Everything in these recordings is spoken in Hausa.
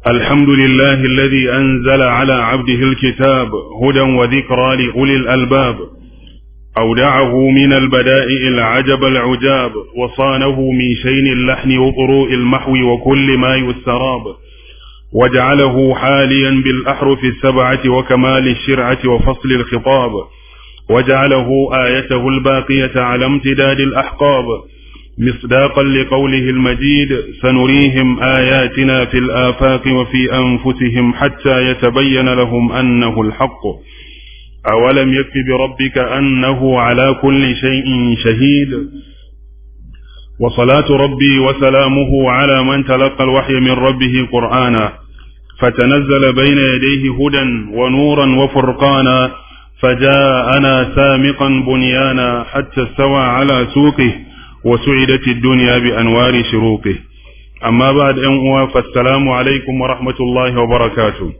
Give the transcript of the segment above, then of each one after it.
الحمد لله الذي أنزل على عبده الكتاب هدى وذكرى لأولي الألباب أودعه من البدائع العجب العجاب وصانه من شين اللحن وطروء المحو وكل ما يستراب وجعله حاليا بالأحرف السبعة وكمال الشرعة وفصل الخطاب وجعله آيته الباقية على امتداد الأحقاب مصداقا لقوله المجيد سنريهم آياتنا في الآفاق وفي أنفسهم حتى يتبين لهم أنه الحق أولم يكف بربك أنه على كل شيء شهيد وصلاة ربي وسلامه على من تلقى الوحي من ربه قرآنا فتنزل بين يديه هدى ونورا وفرقانا فجاءنا سامقا بنيانا حتى استوى على سوقه وسعدت الدنيا بأنوار شروقه أما بعد أن فالسلام عليكم ورحمة الله وبركاته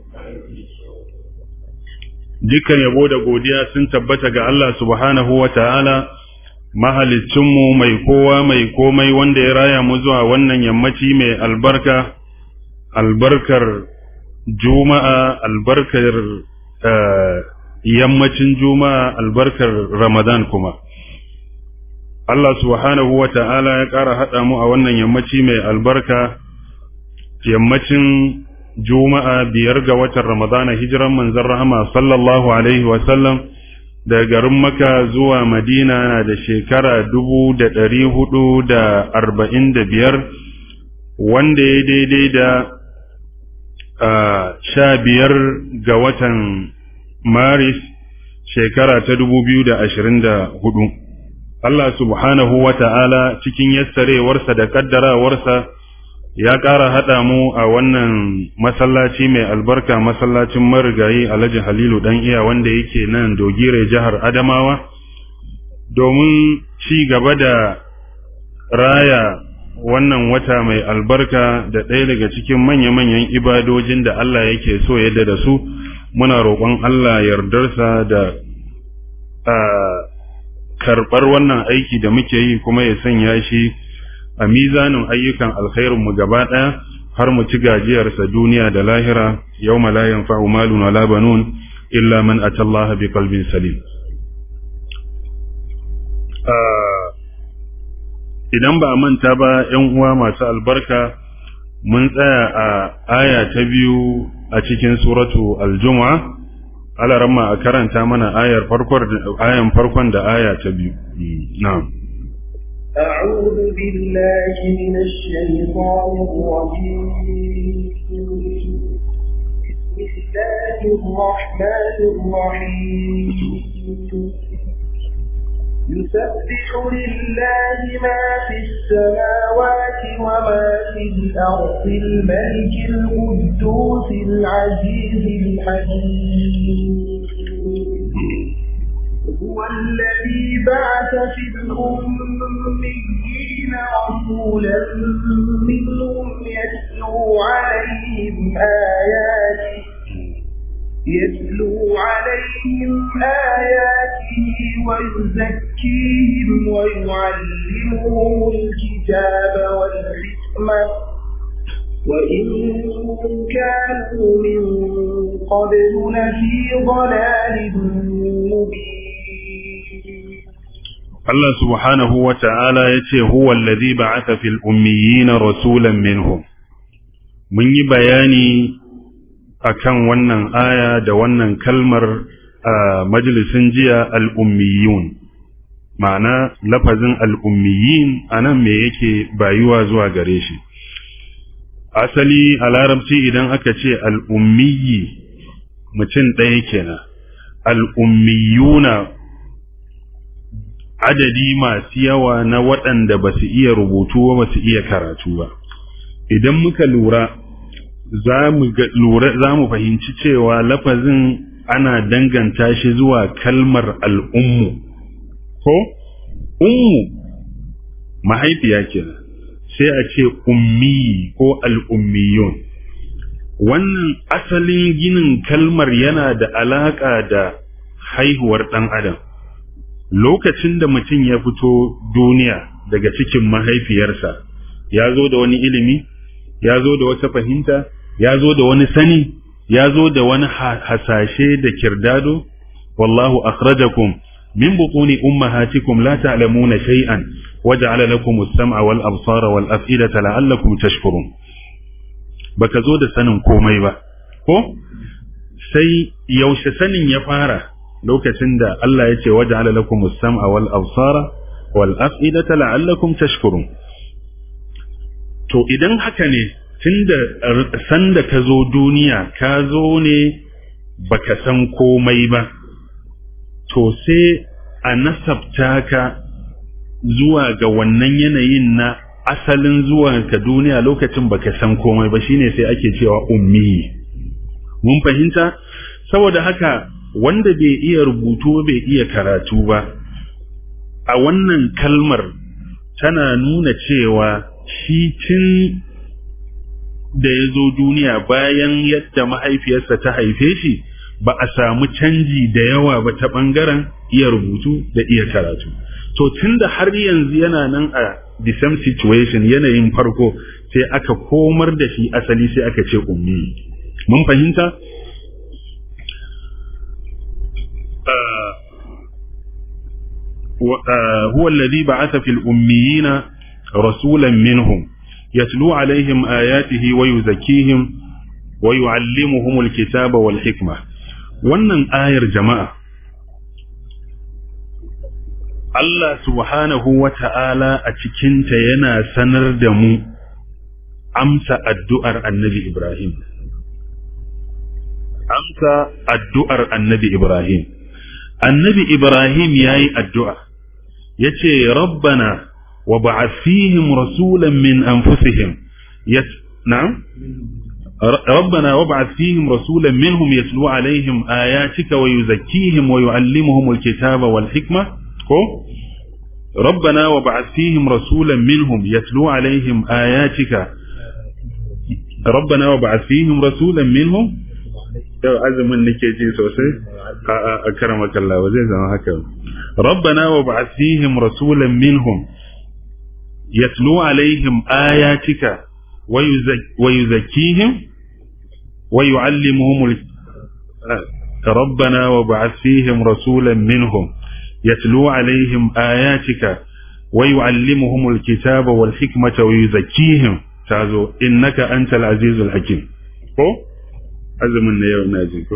dukkan yabo da godiya sun tabbata ga Allah subhanahu wa ta'ala mahalicinmu mai kowa mai komai wanda ya raya mu zuwa wannan yammaci mai albarka albarkar juma'a albarkar yammacin juma'a albarkar ramadan kuma Allah subhanahu wa ta'ala ya ƙara haɗa mu a wannan yammaci mai albarka yammacin juma'a biyar ga watan ramadana hijiran manzon rahama sallallahu alaihi wasallam daga garin maka zuwa madina na da shekara dubu da ɗari hudu da arba'in da biyar wanda ya daidai da sha biyar ga watan maris shekara ta dubu biyu da ashirin da hudu Allah subhanahu wa ta'ala cikin yassarewarsa da kaddarawarsa ya ƙara haɗa mu a wannan masallaci mai albarka masallacin marigayi alhaji halilu ɗan iya wanda yake nan dogire jihar adamawa domin ci gaba da raya wannan wata mai albarka da ɗaya daga cikin manya-manyan ibadojin da Allah yake so yadda da su muna roƙon Allah yardarsa da karɓar wannan aiki da muke yi kuma ya sanya shi a mizanin ayyukan alkhairinmu gaba ɗaya har mu ci gajiyarsa duniya da lahira yau la yanfa'u malun wala banun illa man atallaha bi qalbin salim idan ba a manta ba ‘yan uwa masu albarka mun tsaya a aya ta biyu a cikin suratu aljumu'a alaramma a karanta mana ayar ayan farkon da aya ta biyu na'am أعوذ بالله من الشيطان الرجيم بسم الله الرحمن الرحيم يسبح لله ما في السماوات وما في الأرض الملك القدوس العزيز الحكيم هو الذي بعث في الأميين رسولا منهم يتلو عليهم آياته يتلو عليهم آياته ويزكيهم ويعلمهم الكتاب والحكمة وإن كانوا من قبل لفي ضلال مبين Allah subhanahu wa ta'ala ya ce, Huwa allazi ba'atha fil ummiyina rasulan minhum. Mun yi bayani akan wannan aya da wannan kalmar a majalisin jiya al'ummiyun, ma'ana lafazin al'ummiyin a nan me yake bayuwa zuwa gare shi. Asali a larabci idan aka ce al'ummiyi mutum ɗaya kenan, al'ummiyuna adadi masu yawa na waɗanda ba su iya rubutu ba ba su iya karatu ba. Idan muka lura za mu fahimci cewa lafazin ana danganta shi zuwa kalmar al'ummu, ko? Ummu mahaifiya kenan sai a ce ummi ko al'ummiyun. Wannan asalin ginin kalmar yana da alaƙa da haihuwar ɗan adam. Lokacin da mutum ya fito duniya daga cikin mahaifiyarsa, ya zo da wani ilimi, ya zo da wata fahimta, ya zo da wani sani ya zo da wani hasashe da kirdado wallahu akhrajakum min butuni ummahatikum la ta'lamuna shay'an waja'ala lakum as-sam'a wal absara wal af'idata la'allakum tashkurun baka zo da sanin komai ba ko sai yaushe sanin ya fara lokacin da Allah ya ce waja'ala lakum as-sam'a wal absara wal af'idata la'allakum tashkurun to idan haka ne tunda sanda ka zo duniya ka zo ne baka san komai ba to sai a nasabta ka zuwa ga wannan yanayin na asalin zuwa ka duniya lokacin baka san komai ba shine sai ake cewa ummi mun fahimta saboda haka wanda bai iya rubutu bai iya karatu ba a wannan kalmar tana nuna cewa shi tun da ya zo duniya bayan yadda mahaifiyarsa ta haife shi ba a samu canji da yawa ba ta ɓangaren iya rubutu da iya karatu to tun da har yanzu yana nan a the same situation yanayin farko sai aka komar da shi asali sai aka ce ummi mun fahimta هو الذي بعث في الأميين رسولا منهم يتلو عليهم آياته ويزكيهم ويعلمهم الكتاب والحكمة wannan ayar jama'a Allah subhanahu wa ta'ala a cikinta yana sanar da mu amsa addu'ar annabi Ibrahim amsa addu'ar annabi Ibrahim annabi Ibrahim ya yi addu'a ya ce rabbana wa ba'athihim rasulan min anfusihim na'am ربنا وابعث فيهم رسولا منهم يتلو عليهم آياتك ويزكيهم ويعلمهم الكتاب والحكمة ربنا وابعث فيهم رسولا منهم يتلو عليهم آياتك ربنا وابعث فيهم رسولا منهم azumin nake ji sosai a karamaka Allah ba zai zama haka rabbana wa ba'ath fihim rasulan minhum yatlu alaihim ayatika wa yuzakkihim ويعلمهم ال... ربنا وابعث فيهم رسولا منهم يتلو عليهم آياتك ويعلمهم الكتاب والحكمة ويزكيهم تعزو إنك أنت العزيز الحكيم ko azumin na yau na ji ko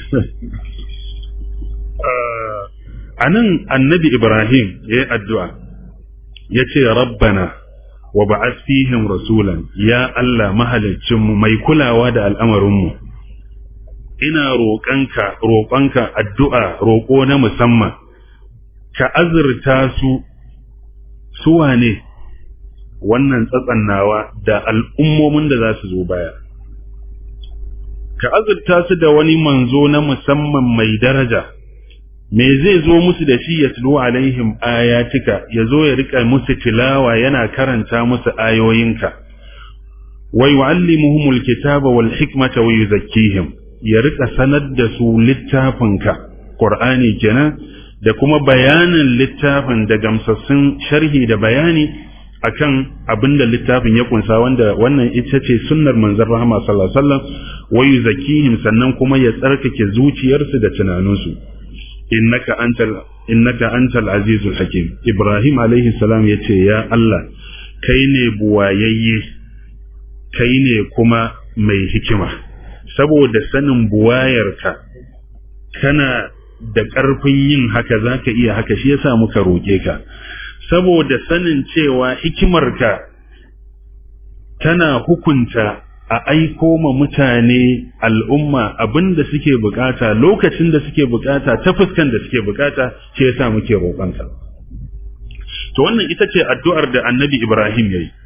a nan annabi ibrahim ya yi addu'a ya ce rabbana wa ba'ath fihim rasulan ya Allah mahalicinmu mai kulawa da al'amarinmu ina roƙanka roƙonka addu'a roƙo na musamman ka azurta su suwa ne wannan tsatsannawa da al'ummomin da za su zo baya ka azurta su da wani manzo na musamman mai daraja me zai zo musu da shi ya tulu alaihim ayatika ya zo ya rika musu tilawa yana karanta musu ayoyinka wa yu'allimuhumul kitaba wal hikmata wa yuzakkihim ya rika sanar da su littafinka qur'ani kenan da kuma bayanin littafin da gamsassun sharhi da bayani akan abin da littafin ya kunsa wanda wannan ita ce sunnar manzon rahama sallallahu alaihi wasallam wa yuzakkihim sannan kuma ya tsarkake zuciyarsu da tunaninsu innaka antal innaka antal azizul hakim ibrahim alaihi salam yace ya Allah kai ne buwayayye kai ne kuma mai hikima saboda sanin buwayarka kana da ƙarfin yin haka zaka iya haka shi yasa muka roke ka saboda sanin cewa hikimarka tana hukunta a aiko ma mutane al'umma abin da suke bukata lokacin da suke bukata ta fuskan da suke bukata shi yasa muke roƙonka to wannan ita ce addu'ar da annabi Ibrahim ya yi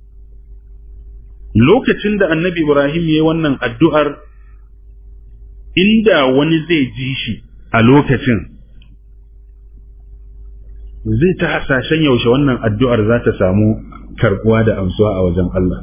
lokacin da annabi Ibrahim ya yi wannan addu'ar inda wani zai ji shi a lokacin zai ta hasashen yaushe wannan addu'ar za ta samu karbuwa da amsuwa a wajen Allah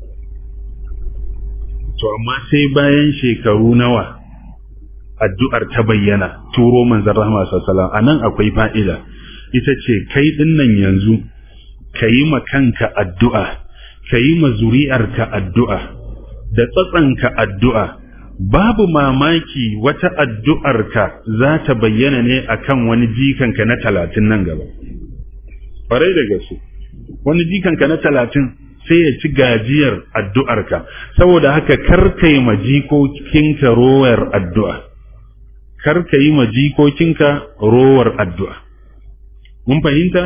to amma sai bayan shekaru nawa addu'ar ta bayyana turo manzon rahama sallallahu a nan akwai fa'ida ita ce kai dinnan yanzu ka yi ma kanka addu'a ka yi ma zuri'arka addu'a da tsatsanka addu'a babu mamaki wata addu'arka za ta bayyana ne akan wani jikanka na talatin nan gaba ƙwarai da gaske wani jikanka na talatin sai ya ci gajiyar addu'arka saboda haka karka yi majikokinka rowar addu'a karka yi majikokinka rowar addu'a mun fahimta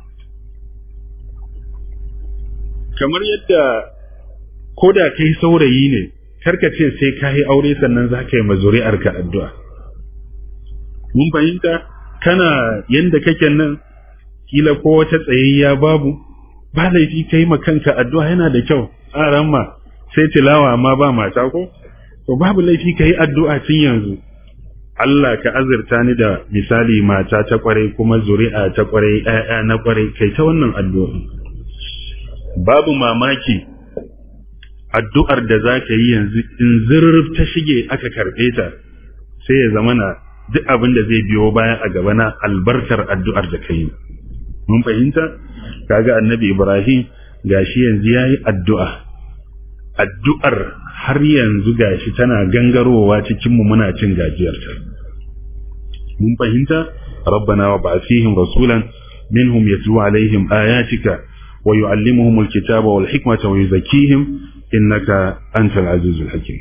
kamar yadda ko da kai saurayi ne karka ce sai ka yi aure sannan za ka yi mazuri'arka addu'a mun fahimta kana yadda kake nan kila ko wata tsayayya babu ba laifi ka yi kanka addu'a yana da kyau a ramma sai tilawa amma ba mata ko to babu laifi ka yi addu'a tun yanzu Allah ka azurta ni da misali mata ta kwarai kuma zuri'a ta kwarai ‘ya'ya na kwarai kai ta wannan addu'a babu mamaki addu'ar da za ka yi yanzu in zurruf ta shige aka karɓe ta sai ya zama na duk abin da zai biyo baya a gaba na albarkar addu'ar da ka yi mun fahimta kaga annabi ibrahim gashi yanzu ya yi addu'a addu'ar har yanzu gashi tana gangarowa cikinmu muna cin gajiyarta mun fahimta rabbana wa ba'athihim rasulan minhum yatlu alaihim ayatika wa yu'allimuhum alkitaba wal hikmata wa yuzakkihim innaka antal azizul hakim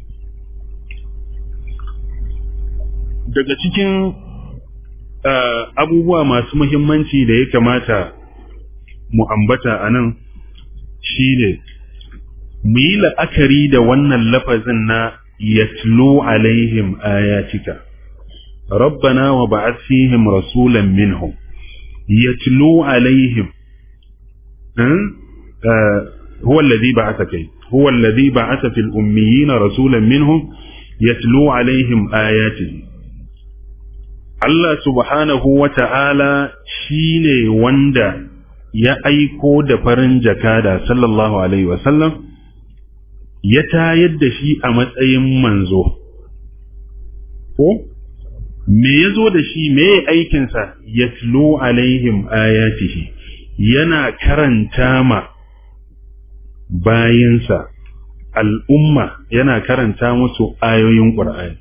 daga cikin abubuwa masu muhimmanci da ya kamata mu ambata a nan shi ne mu yi la'akari da wannan lafazin na yatlu alaihim ayatika rabbana wa ba'ath fihim rasulan minhum yatlu alaihim هو الذي بعث كي هو الذي بعث في الأميين رسولا منهم يتلو عليهم آياته Allah subhanahu wa ta'ala shi ne wanda ya aiko da farin jakada sallallahu Alaihi wasallam ya tayar da shi a matsayin manzo. Ko? Me ya zo da shi me aikinsa ya tilo alaihim ayatihi yana karanta ma bayansa al'umma yana karanta musu ayoyin ƙur'ani.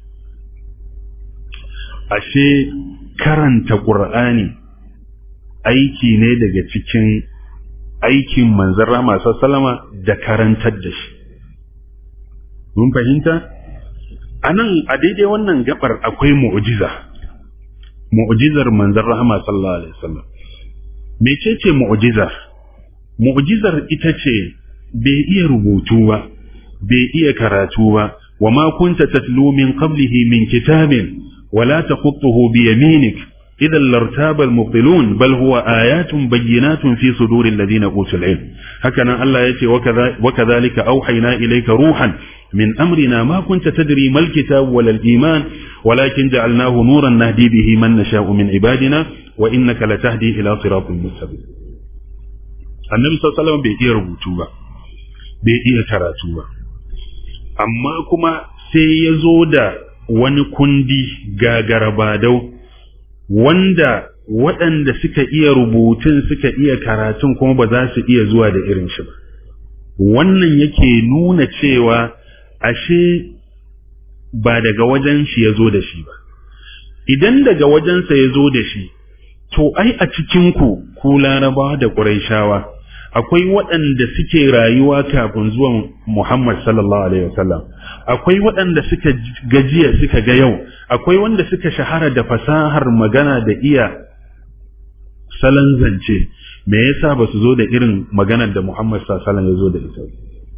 ashe karanta ƙur'ani aiki ne daga cikin aikin manzan rama salama da karantar da shi mun fahimta a nan a daidai wannan gabar akwai mu'ujiza mu'ujizar manzan rahama sallallahu alaihi wasallam mecece mu'ujizar mu'ujizar ita ce bai iya rubutu ba bai iya karatu ba wa ma kunta tatlu min qablihi min kitabin ولا تخطه بيمينك إذا لارتاب المبطلون بل هو آيات بينات في صدور الذين أوتوا العلم هكذا الله يتي وكذا وكذلك أوحينا إليك روحا من أمرنا ما كنت تدري ما الكتاب ولا الإيمان ولكن جعلناه نورا نهدي به من نشاء من عبادنا وإنك لتهدي إلى صراط مستقيم النبي صلى الله عليه وسلم بيئي ربوتوبا بيئي كراتوبا أما كما سيزودا wani kundi gagarabadau wanda waɗanda suka iya rubutun suka iya karatun kuma ba za su iya zuwa da irin shi ba wannan yake nuna cewa ashe ba daga wajen shi ya zo da shi ba idan daga wajensa ya zo da shi to ai a cikinku ku larabawa da ƙuraishawa akwai waɗanda suke rayuwa kafin zuwan Muhammad sallallahu alaihi wasallam akwai waɗanda suka gajiya suka ga yau akwai wanda suka shahara da fasahar magana da iya salon zance me yasa ba su zo da irin maganar da Muhammad sallallahu alaihi ya zo da ita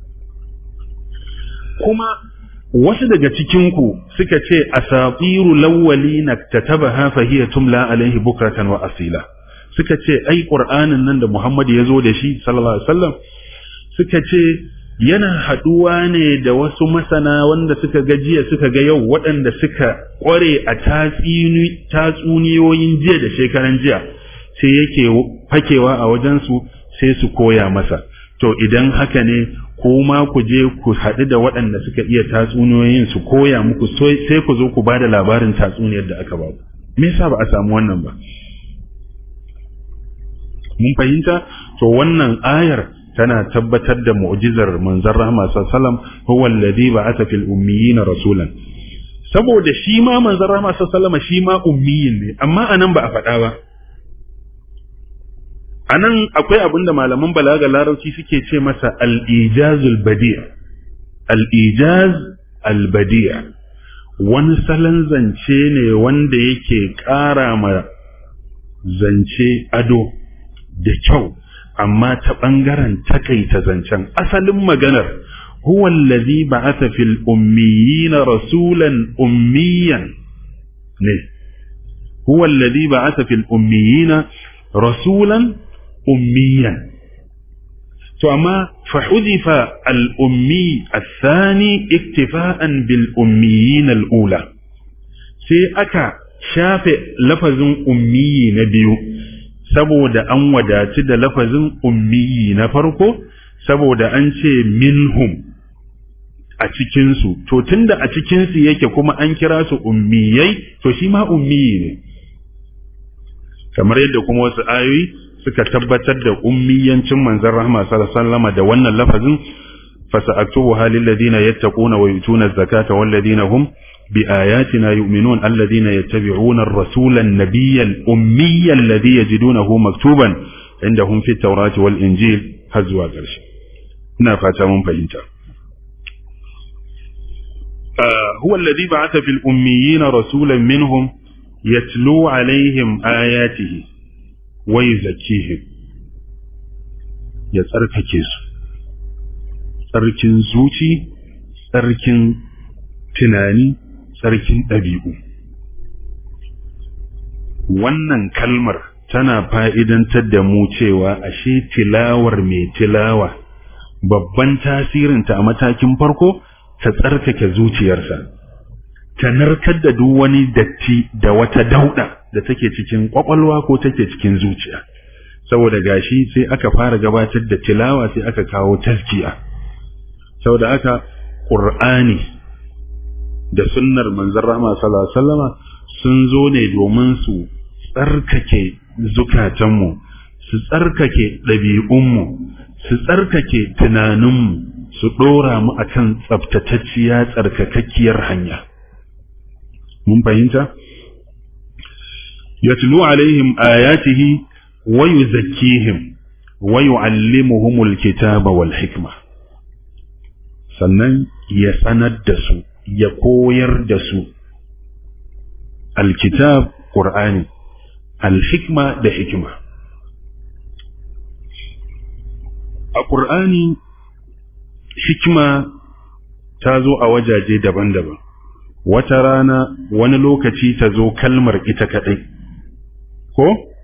kuma wasu daga cikinku suka ce asatiru lawwalina tatabaha fa hiya tumla alaihi bukratan wa asila suka ce ai qur'anin nan da Muhammad ya zo da shi sallallahu alaihi wasallam suka ce yana haduwa ne da wasu masana wanda suka ga jiya suka ga yau waɗanda suka kware a tatsuniyoyin jiya da shekaran jiya sai yake fakewa a wajensu sai su koya masa to idan haka ne ko ma ku je ku haɗu da waɗanda suka iya tatsuniyoyin su koya muku sai ku zo ku ba da labarin tatsuniyar da aka ba ku me yasa ba a samu wannan ba mun fahimta to wannan ayar tana tabbatar da mu'jizar manzon rahma sallallahu alaihi wasallam huwa alladhi ba'atha fil ummiyina rasulan saboda shi ma manzon rahma sallallahu alaihi wasallam shi ma ummiyin ne amma anan ba a faɗa ba anan akwai abin da malaman balaga larabci suke ce masa al-ijazul badi' al-ijaz al-badi' wani salon zance ne wanda yake ƙara ma zance ado da kyau amma ta ɓangaren takaita zancen asalin maganar huwa allazi ba'atha fil ummiyina rasulan ummiyan ne huwa allazi ba'atha fil ummiyina rasulan ummiyan to amma fa hudifa al ummi athani iktifa'an bil ummiyin al ula sai aka shafe lafazin ummiyi na biyu saboda an wadaci da lafazin ummiyi na farko saboda an ce minhum a cikinsu to tunda a cikinsu yake kuma an kira su ummiyai to shi ma ummiyi ne kamar yadda kuma wasu ayoyi suka tabbatar da ummiyancin manzon rahma sallallahu da wannan lafazin fasa'aktubuha lil ladina yattaquna wa yutuna az-zakata wal ladina hum بآياتنا يؤمنون الذين يتبعون الرسول النبي الأمي الذي يجدونه مكتوبا عندهم في التوراة والإنجيل هزوا قرش نافتا من فإنتا آه هو الذي بعث في الأميين رسولا منهم يتلو عليهم آياته ويزكيهم يتركك tsarkin zuci tsarkin tunani tsarkin ɗabi'u. Wannan kalmar tana fa'idantar da mu cewa ashe tilawar mai tilawa babban tasirinta a matakin farko ta tsarkake zuciyarsa, ta narkar da duk wani datti da wata dauɗa da take cikin ƙwaƙwalwa ko take cikin zuciya. Saboda gashi sai aka fara gabatar da tilawa sai aka kawo taskiya. Saboda aka ƙur'ani da sunnar manzon rahama sallallahu alaihi wasallama sun zo ne domin su tsarkake zukatanmu su tsarkake ɗabi'unmu su tsarkake tunaninmu su ɗora mu akan tsaftatacciya tsarkakakkiyar hanya mun fahimta yatlu alaihim ayatihi wa yuzakkihim wa yu'allimuhumul kitaba wal hikma sannan ya sanar da su ya koyar da su alkitab ƙur'ani alhikma da hikima a ƙur'ani hikima ta zo a wajaje daban-daban wata rana wani lokaci ta zo kalmar ita kaɗai ko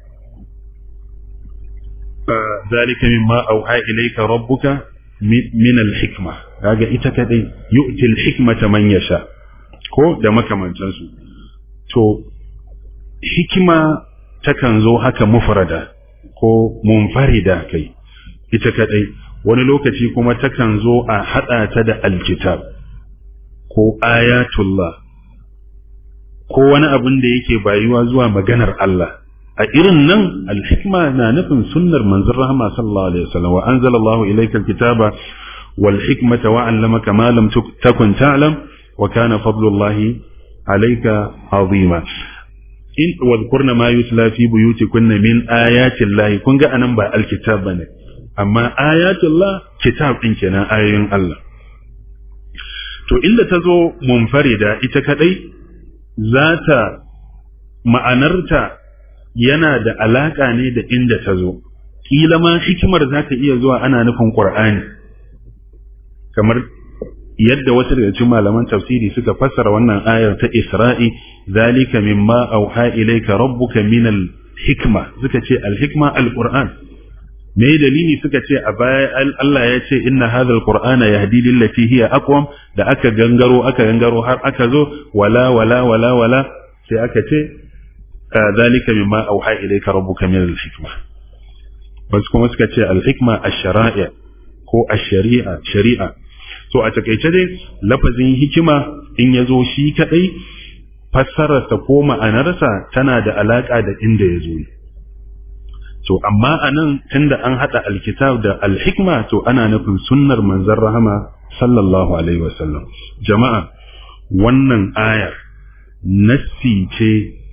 zalika mimma auha ilayka rabbuka min al-hikma kaga ita kadai yu'ti al-hikmata man yasha ko da makamantan su to hikima takan zo haka mufrada ko munfarida kai ita kadai wani lokaci kuma takan zo a hada ta da alkitab ko ayatullah ko wani abin da yake bayuwa zuwa maganar Allah a irin nan alhikma na nufin sunnar manzon rahama sallallahu alaihi wasallam wa anzala Allah ilayka alkitaba wal hikmata wa 'allamaka ma lam takun ta'lam wa kana fadlullahi alayka azima in wadhkurna ma yutla fi buyutikunna min ayati Allah kun ga anan ba alkitab bane amma ayatullah kitab din kenan ayoyin Allah to inda ta zo munfarida ita kadai za ta ma'anarta yana da alaƙa ne da inda ta zo ƙila ma hikimar za ta iya zuwa ana nufin ƙur'ani kamar yadda wasu daga cikin malaman tafsiri suka fassara wannan ayar ta Isra'i zalika mimma auha ilayka rabbuka min al-hikma suka ce al-hikma al-qur'an me dalili suka ce a baya Allah ya ce inna hadha al-qur'ana yahdi lillati hiya aqwam da aka gangaro aka gangaro har aka zo wala wala wala wala sai aka ce ذلك مما أوحى إليك ربك من الحكمة بس كما سكتي الحكمة الشرائع ko a shari'a shari'a so a takaice dai lafazin hikima in ya zo shi kadai fassararsa ko ma'anarsa tana da alaka da inda ya zo to amma anan tunda an hada alkitab da alhikma to ana nufin sunnar manzon rahama sallallahu alaihi wasallam jama'a wannan ayar nassi ce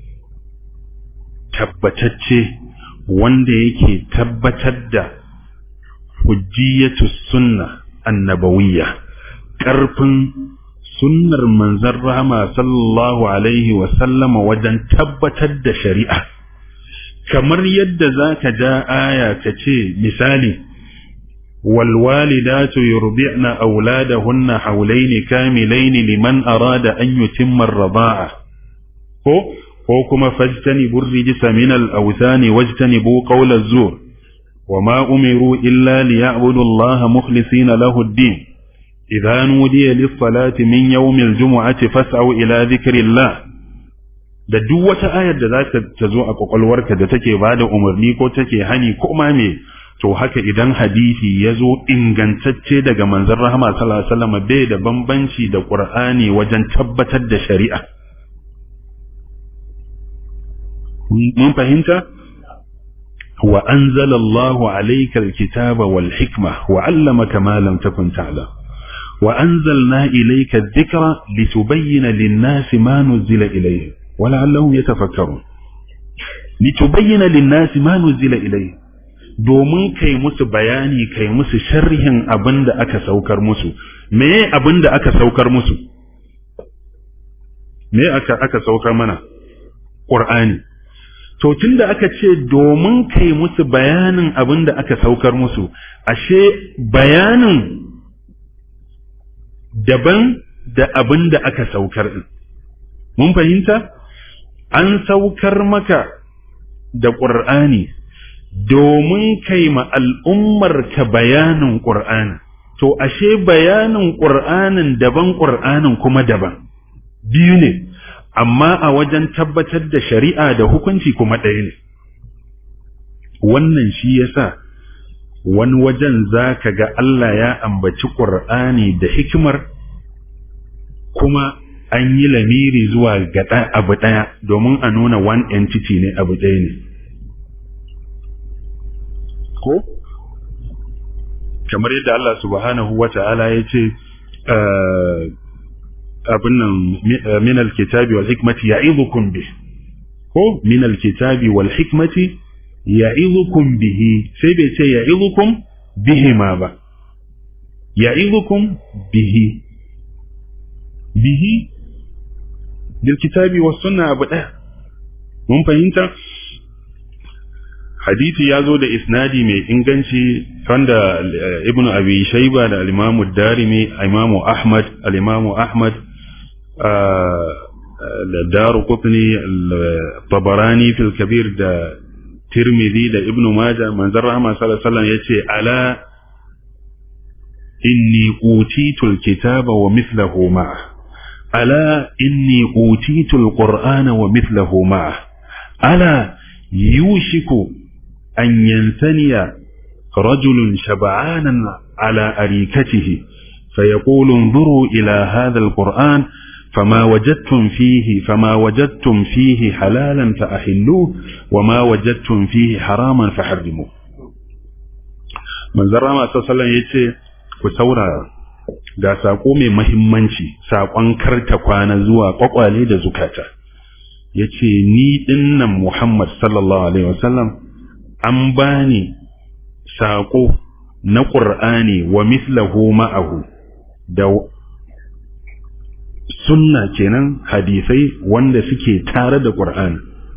tabbatacce wanda yake tabbatar da hujjiyatu sunna annabawiyya ƙarfin sunnar manzon rahama sallallahu alaihi wasallama wajen tabbatar da shari'a kamar yadda za ka ja aya ka ce misali والوالدات يرضعن أولادهن حولين كاملين لمن أراد أن يتم الرضاعة ko ko kuma fajtanibu rijsa min al-awthani wajtanibu qawla az-zur wama umiru illa liya'budu Allah mukhlisina lahu ad-din idha nudiya lis-salati min yawmi al-jum'ati fas'au ila dhikrillah da duk wata ayar da za ta zo a kwakwalwarka da take bada umarni ko take hani ko ma me to haka idan hadisi ya zo ingantacce daga manzon rahama sallallahu alaihi wasallam bai da bambanci da qur'ani wajen tabbatar da shari'a mun fahimta wa anzala Allahu alayka alkitaba wal hikma wa 'allamaka ma lam takun ta'lam wa anzalna ilayka adh-dhikra litubayyana lin-nasi ma nuzila ilayhim wa la'allahum yatafakkarun litubayyana lin-nasi ma nuzila ilayhim domin kai musu bayani kai musu sharhin abin da aka saukar musu me abin da aka saukar musu me aka aka saukar mana qur'ani to tunda aka ce domin kai musu bayanin abin da aka saukar musu ashe bayanin daban da abin da aka saukar din mun fahimta an saukar maka da qur'ani domin kai ma al'ummar ka bayanin ƙur'ani, to ashe bayanin ƙur'anin daban ƙur'anin kuma daban, biyu ne, amma a wajen tabbatar da shari'a da hukunci kuma ɗaya ne. Wannan shi yasa wani wajen za ka ga Allah ya ambaci ƙur'ani da hikimar kuma an yi lamiri zuwa ga abu ɗaya domin a nuna one entity ne abu ɗaya ne. ko kamar yadda Allah subhanahu wa ta'ala ya ce abin nan min alkitabi wal hikmati ya'idukum bih ko min alkitabi wal hikmati ya'idukum bihi sai bai ce ya'idukum bihi ma ba ya'idukum bihi bihi bil kitabi was sunna abu daya mun fahimta hadisi ya zo da isnadi mai inganci wanda ibnu abi shaiba da al-imamu darimi imamu ahmad al-imamu ahmad da daru qutni tabarani fil kabir da tirmidhi da ibnu majah manzon rahama sallallahu alaihi wasallam yace ala inni utitu al-kitaba wa mithluhu ma'a ala inni utitu al-qur'ana wa mithluhu ma'a ala yushiku أن ينثني رجل شبعانا على أريكته فيقول انظروا إلى هذا القرآن فما وجدتم فيه فما وجدتم فيه حلالا فأحلوه وما وجدتم فيه حراما فحرموه من زرع ما صلى يتي كثورة ga saƙo mai mahimmanci saƙon karta kwana zuwa ƙwaƙwale da zukata ya ce ni ɗinnan Muhammad sallallahu Alaihi wasallam an bani saƙo na ƙur'ani wa mislahu ma'ahu da sunna kenan hadisai wanda suke tare da ƙur'ani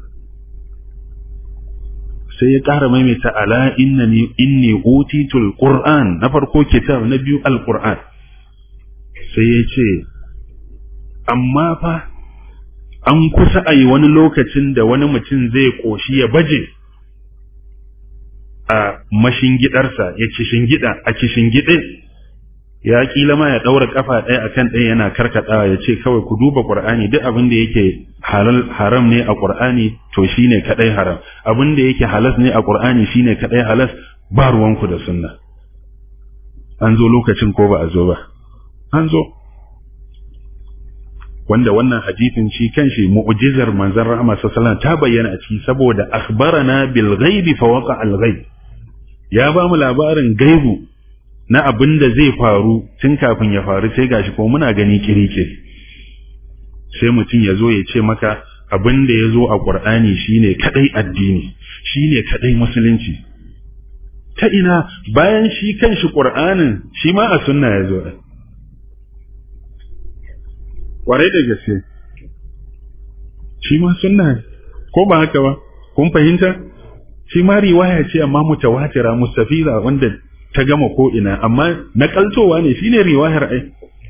sai ya ƙara maimaita ala innani inni utitul qur'an na farko kitab na biyu alqur'an sai ya ce amma fa an kusa a yi wani lokacin da wani mutum zai ƙoshi ya baje a mashingidarsa ya gida a kishingide ya kila ma ya daura kafa ɗaya akan ɗaya yana karkatawa ya ce kawai ku duba qur'ani duk abin da yake halal haram ne a qur'ani to shine kadai haram abin da yake halas ne a qur'ani shine kadai halas ba ruwanku da sunna an zo lokacin ko ba a zo ba an zo wanda wannan hadisin shi kanshi mu'jizar manzon rahama sallallahu ta bayyana a ciki saboda akhbarana bil ghaibi fa waqa al ghaib ya ba mu labarin gaibu na abin da zai faru tun kafin ya faru sai gashi ko muna gani kirikiri sai mutum ya zo ya ce maka abin da ya zo a ƙur'ani shine kadai addini shine kadai musulunci ta ina bayan shi kanshi ƙur'anin shi ma a sunna ya zo ƙwarai da gaske shi ma sunna ko ba haka ba kun fahimta shi ma riwaya ce amma mutawatira mustafiza wanda ta gama ko ina amma nakaltowa ne shine riwayar ai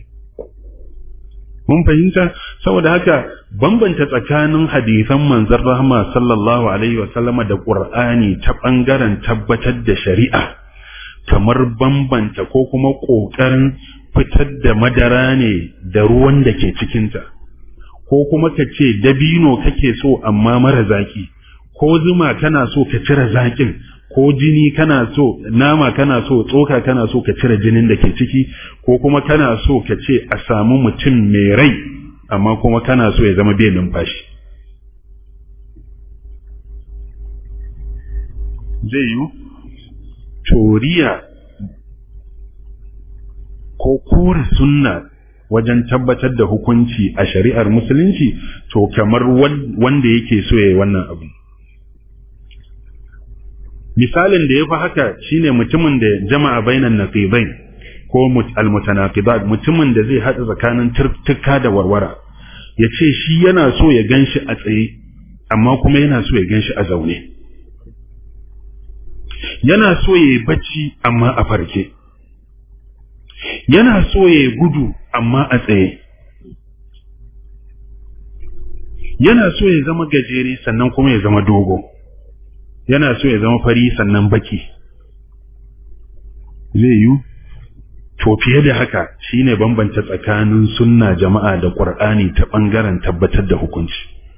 mun fahimta saboda haka bambanta tsakanin hadisan manzon rahma sallallahu alaihi wa sallama da qur'ani ta bangaren tabbatar da shari'a kamar bambanta ko kuma kokarin fitar da madara ne da ruwan da ke cikinta ko kuma ka ce dabino kake so amma mara zaki ko zuma kana so ka cire zakin ko jini kana so nama kana so tsoka kana so ka cire jinin da ke ciki ko kuma kana so ka ce a samu mutum mai rai amma kuma kana so ya zama bai numfashi zai yi toriya ko kore sunna wajen tabbatar da hukunci a shari'ar musulunci to kamar wanda yake so ya yi wannan abu misalin da ya fi haka shine mutumin da jama'a bainan naqibain ko almutanaqibat mutumin da zai hada tsakanin turtuka da warwara ya ce shi yana so ya ganshi a tsaye amma kuma yana so ya ganshi a zaune yana so ya yi bacci amma a farke yana so ya yi gudu amma a tsaye yana so ya zama gajere sannan kuma ya zama dogo yana so ya zama fari sannan baki zai yi to fiye da haka shine bambanta tsakanin sunna jama'a da qur'ani ta bangaren tabbatar da hukunci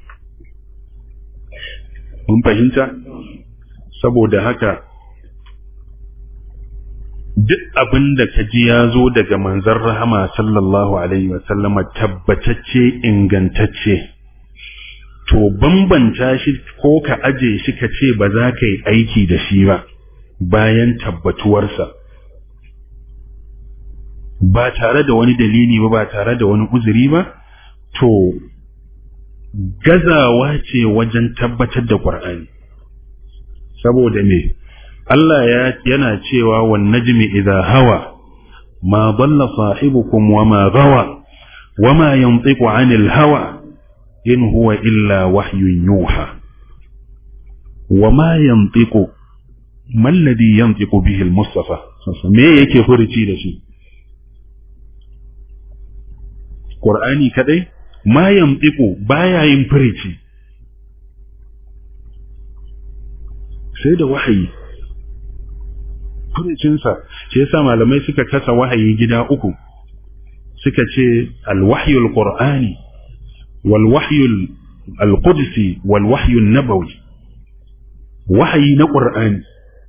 mun fahimta saboda haka duk abin da ka ji ya zo daga manzon rahama sallallahu alaihi wa sallama tabbatacce ingantacce to bambanta shi ko ka aje shi ka ce ba za ka yi aiki da shi ba bayan tabbatuwarsa ba tare da wani dalili ba ba tare da wani uzuri ba to gazawa ce wajen tabbatar da ƙur'ani saboda me Allah ya yana cewa wan najmi idha hawa ma dalla sahibukum wa ma gawa wa ma yantiqu anil hawa in huwa illa wahyun yuha wa ma yantiqu ma alladhi yantiqu bihi al-mustafa me yake furuci da shi Qur'ani kadai ma yantiqu baya yin furici sai da wahayi furicinsa shi yasa malamai suka kasa wahayi gida uku suka ce al-wahyul qur'ani والوحي القدسي والوحي النبوي وحي نقرآن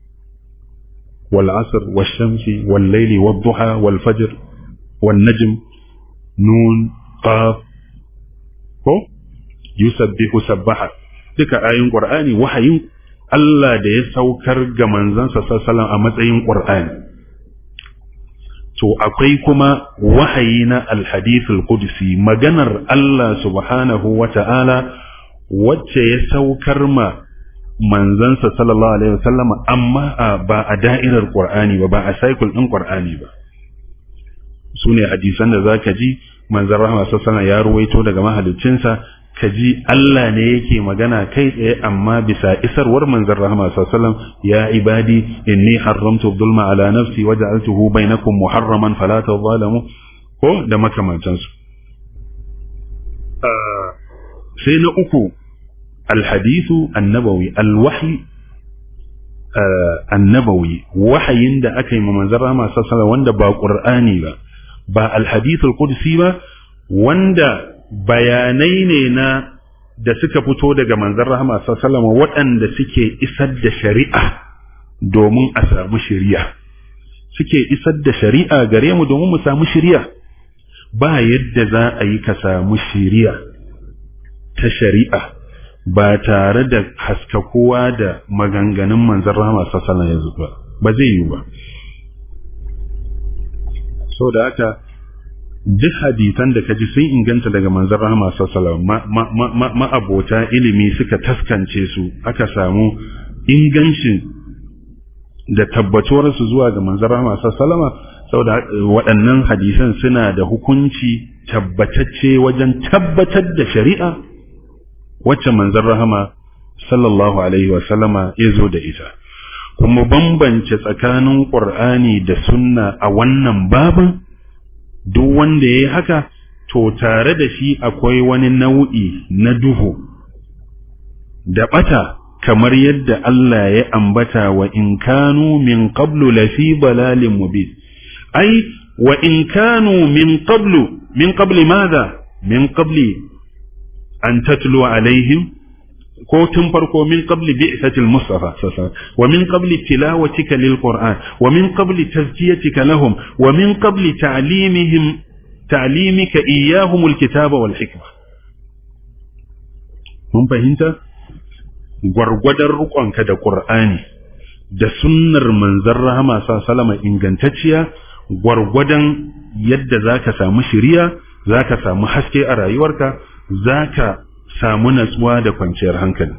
والعصر والشمس والليل والضحى والفجر والنجم نون قاف ko yusabbihu sabbaha duka ayin qur'ani wahayin Allah da ya saukar ga manzansa sallallahu a matsayin qur'ani to akwai kuma wahayi na alhadithul qudsi maganar Allah subhanahu wa ta'ala wacce ya saukar ma manzansa sallallahu alaihi wasallama amma ba a da'irar qur'ani ba ba a cycle din qur'ani ba su ne hadisan da zaka ji manzon rahama sallallahu ya ruwaito daga mahaliccinsa ka ji Allah ne yake magana kai tsaye amma bisa isarwar manzon rahama sallallahu ya ibadi inni haramtu dhulma ala nafsi wa ja'altuhu bainakum muharraman fala tadhalamu ko da makamantansu sai na uku alhadithu annabawi alwahyi annabawi wahayin da aka yi ma manzon rahama sallallahu wanda ba qur'ani ba ba alhadithul qudsi ba wanda bayanai ne na da suka fito daga manzon rahama sallallahu waɗanda suke isar da shari'a domin a samu shari'a suke isar da shari'a gare mu domin mu samu shari'a ba yadda za a yi ka samu shiriya ta shari'a ba tare da haskakowa da maganganun manzan rahama sassana yanzu ba ba zai yi ba so da haka duk hadisan da kaji sun inganta daga manzan rahama sassala ma'abota ilimi suka taskance su aka samu ingancin da tabbatuwarsu zuwa ga manzan rahama sassalama saboda waɗannan hadisan suna da hukunci tabbatacce wajen tabbatar da shari'a wacce manzan rahama sallallahu alaihi wasallama ya zo da ita kuma bambance tsakanin ƙur'ani da sunna a wannan babin duk wanda ya yi haka to tare da shi akwai wani nau'i na duhu da ɓata kamar yadda Allah ya ambata wa in kanu min qablu lafi balalin mubin ai wa in kanu min qablu min qabli madha min qabli an tatlu alaihim ko tun farko min qabli bi'satil mustafa sasa wa min qabli tilawatika lil qur'an wa min qabli tazkiyatika lahum wa min qabli ta'limihim ta'limika iyyahum alkitaba wal hikma mun fahimta gwargwadon rukonka da qur'ani da sunnar manzon rahama salama ingantacciya gwargwadon yadda zaka samu shiriya zaka samu haske a rayuwarka zaka samu natsuwa da kwanciyar hankali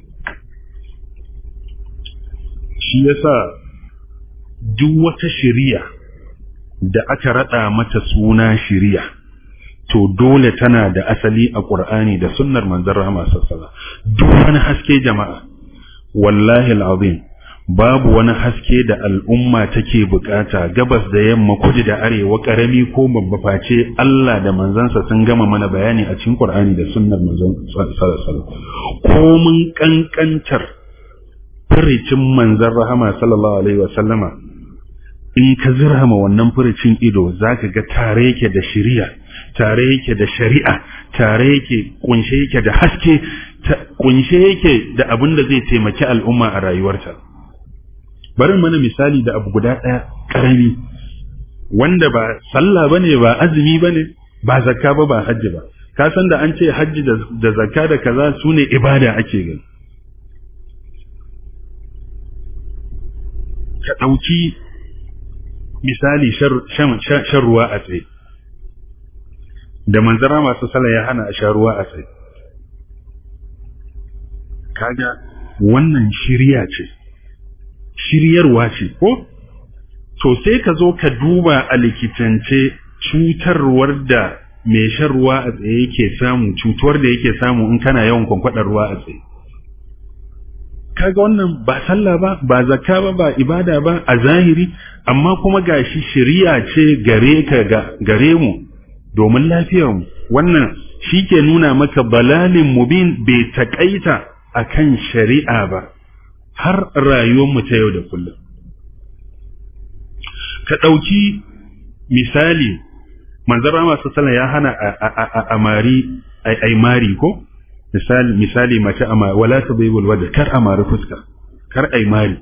shi yasa duk wata shiriya da aka rada mata suna shiriya to dole tana da asali a Qur'ani da sunnar manzon rahama sallallahu duk wani haske jama'a wallahi alazim babu wani haske da al'umma take bukata gabas da yamma kudu da arewa karami ko babba face Allah da manzansa sun gama mana bayani a cikin Qur'ani da sunnar manzon sallallahu ko mun kankantar furicin manzon rahama sallallahu alaihi wa sallama in ka zirhama wannan furicin ido zaka ga tare yake da shari'a tare yake da shari'a tare yake kunshe yake da haske kunshe yake da abin da zai taimaki al'umma a rayuwarta bari mana misali da abu guda ɗaya ƙarami wanda ba sallah bane ba azumi bane ba zakka ba ba hajji ba ka san da an ce hajji da zakka da kaza su ne ibada ake gani ka ɗauki misali shan ruwa a tsaye da manzara masu sallah ya hana a sha ruwa a tsaye kaga wannan shirya ce shiryarwa ce ko to sai ka zo ka duba a likitance cutarwar da mai shan ruwa a tsaye yake samu cutuwar da yake samu in kana yawan kwankwadar ruwa a tsaye kaga wannan ba sallah ba ba zakka ba ba ibada ba a zahiri amma kuma gashi shiriya ce gare ka ga gare mu domin lafiyar mu wannan shi ke nuna maka balalin mubin bai takaita akan shari'a ba har rayuwarmu ta yau da kullum. Ka ɗauki misali, manzara masu sallah ya hana a mari, a mari ko? Misali, misali mace a mari, wala ta bai walwada, kar a mari fuska, kar a mari.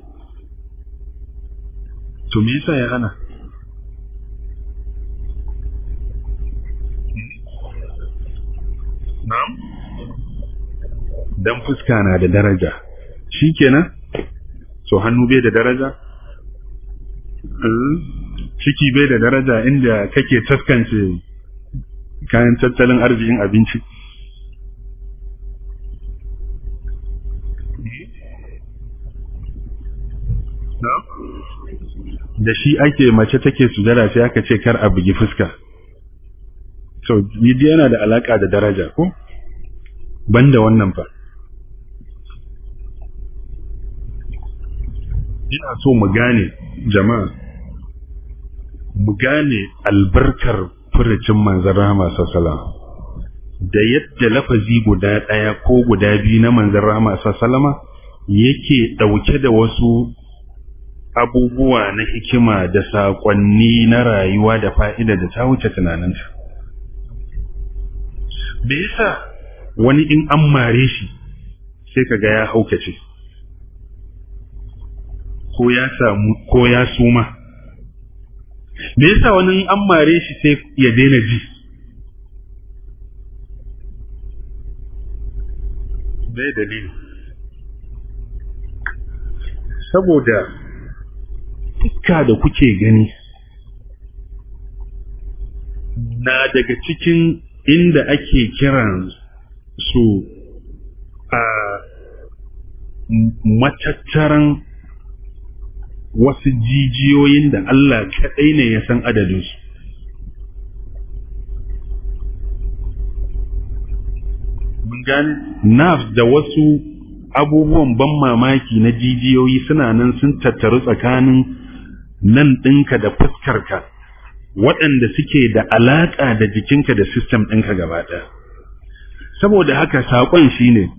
To me yasa ya hana? Na'am? Dan fuska na da daraja. Shi kenan? so hannu bai da daraja ciki bai da daraja inda kake taskance kayan tattalin arzikin abinci da shi ake mace take sujada sai aka ce kar a bugi fuska so yidi yana da alaka da daraja ko banda wannan fa ina so mu gane jama'a mu gane albarkar furucin manzan rahama sassala da yadda lafazi guda ɗaya ko guda biyu na manzan rahama sassalama yake ɗauke da wasu abubuwa na hikima da saƙonni na rayuwa da fa'ida da ta wuce tunaninta. Me yasa wani in an mare shi sai ka ga ya haukace. ko ya samu ko ya suma me yasa wani an mare shi sai ya daina ji bai dalili saboda fuska da kuke gani na daga cikin inda ake kiran su a matattaran wasu jijiyoyin da Allah kaɗai ne ya san adadinsu. Mun gane? Nafs da wasu abubuwan ban mamaki na jijiyoyi suna nan sun tattaru tsakanin nan ɗinka da fuskarka waɗanda suke da alaƙa da jikinka da sistem ɗinka gaba ɗaya. Saboda haka saƙon shi ne,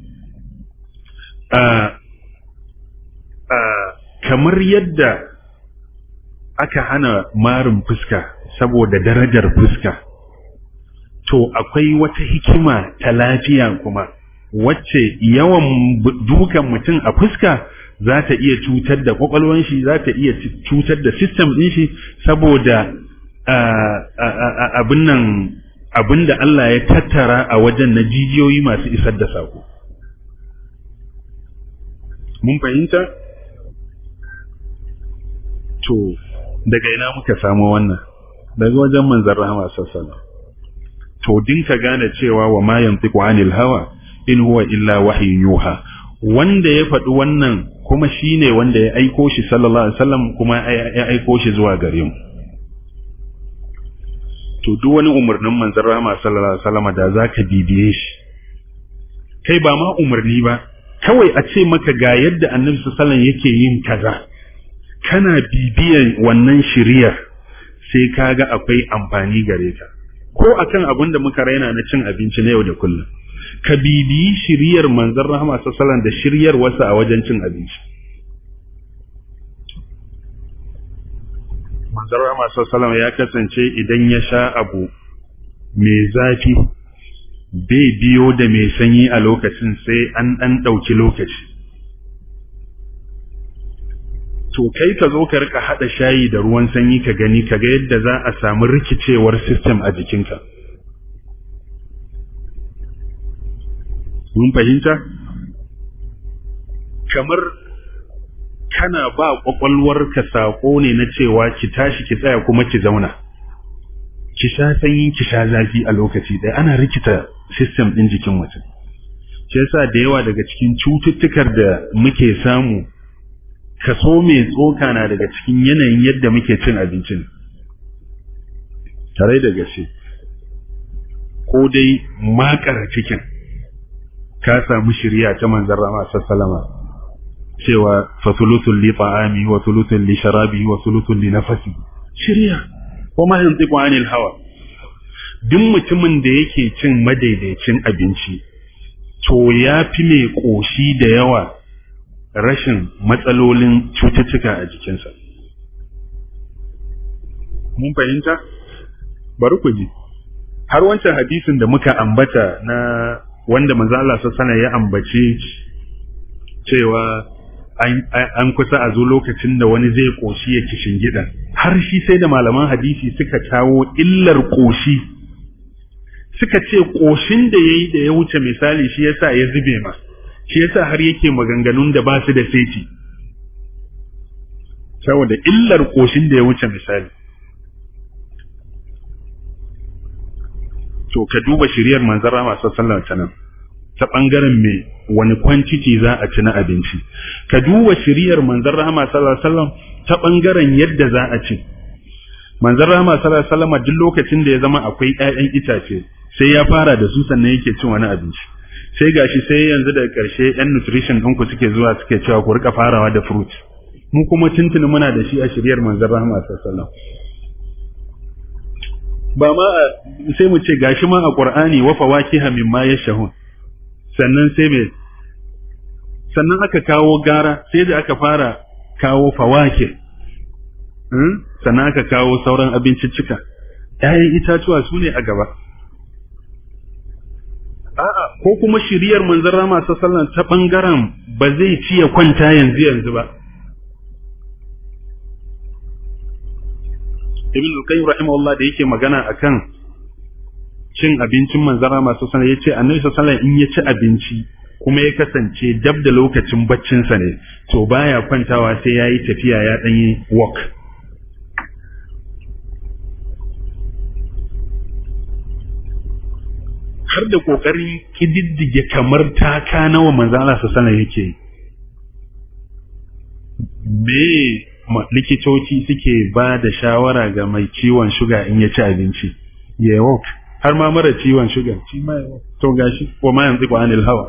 kamar yadda aka hana marin fuska saboda darajar fuska, to akwai wata hikima ta lafiya kuma. wacce yawan dukan mutum a fuska za ta iya cutar da kwakwalwan shi za ta iya cutar da system ɗin shi saboda abin nan abin da Allah ya tattara a wajen na jijiyoyi masu isar da sako mun fahimta to daga ina muka samu wannan daga wajen manzon rahama sallallahu to dinka gane cewa wa ma yantiqu anil hawa in huwa illa wahyin yuha wanda ya faɗi wannan kuma shine wanda ya aiko shi sallallahu alaihi wasallam kuma ya aiko shi zuwa gare mu to duk wani umarnin manzon rahama sallallahu alaihi wasallam da zaka bibiye shi kai ba ma umarni ba kawai a ce maka ga yadda annabi sallallahu alaihi yake yin kaza kana bibiyan wannan shiriyar sai kaga akwai amfani gare ka ko akan abin da muka raina na cin abinci na yau da kullum ka bibiyi shiriyar manzon rahama sallallahu da shiryar wasu a wajen cin abinci manzon rahama sallallahu ya kasance idan ya sha abu mai zafi bai biyo da mai sanyi a lokacin sai an ɗan ɗauki lokaci to kai ka zo ka rika haɗa shayi da ruwan sanyi ka gani ka ga yadda za a samu rikicewar system a jikinka mun fahimta kamar kana ba kwakwalwarka saƙo ne na cewa ki tashi ki tsaya kuma ki zauna ki sha sanyi ki sha zafi a lokaci ɗaya ana rikita system ɗin jikin mutum shi yasa da yawa daga cikin cututtukar da muke samu kaso mai tsoka na daga cikin yanayin yadda muke cin abincin tare da gaske ko dai makar cikin ka samu shirya ta manzan rama sassalama cewa fasulutul li ta'ami wa sulutul li sharabi wa sulutul li nafasi shirya ko ma yanzu anil hawa duk mutumin da yake cin madaidaicin abinci to ya fi mai ƙoshi da yawa rashin matsalolin cututtuka a jikinsa mun fahimta bari ku ji har wancan hadisin da muka ambata na wanda manzo Allah sallallahu ya ambace cewa an kusa a zo lokacin da wani zai koshi ya kishin gidan har shi sai da malaman hadisi suka kawo illar koshi suka ce koshin da yayi da ya wuce misali shi yasa ya zube ma shi yasa har yake maganganun da ba su da saiti saboda illar koshin da ya wuce misali to ka duba shiriyar manzara masu sallar ta nan ta ɓangaren me wani kwanciki za a ci na abinci ka duba shiriyar manzan rahama sallallahu alaihi ta ɓangaren yadda za a ci manzan rahama sallallahu alaihi duk lokacin da ya zama akwai ƴaƴan itace sai ya fara da su sannan yake cin wani abinci sai gashi sai yanzu daga ƙarshe ƴan nutrition ɗinku suke zuwa suke cewa ku rika farawa da fruit mu kuma tuntuni muna da shi a shiriyar manzan rahama sallallahu ba ma sai mu ce gashi ma a Qur'ani wa fawakiha mimma yashahun sannan sai me sannan aka kawo gara sai da aka fara kawo fawake sannan aka kawo sauran abinciccika ‘ya'yan itatuwa su ne a gaba a'a ko kuma shiriyar manzon rama sallan ta ɓangaren ba zai ci ya kwanta yanzu yanzu ba ibn al-qayyim rahimahullah da yake magana akan cin abincin manzara masu sana ya ce annabi sallallahu in ya ci abinci kuma ya kasance dab da lokacin baccinsa ne to baya kwantawa sai ya yi tafiya ya ɗanyi walk har da ƙoƙarin ƙididdige kamar taka nawa manzan Allah sassana yake me likitoci suke ba da shawara ga mai ciwon shuga in ya ci abinci ya walk har ma mara ciwon shuga shi ma ya walk to gashi ko ma yanzu ko anil hawa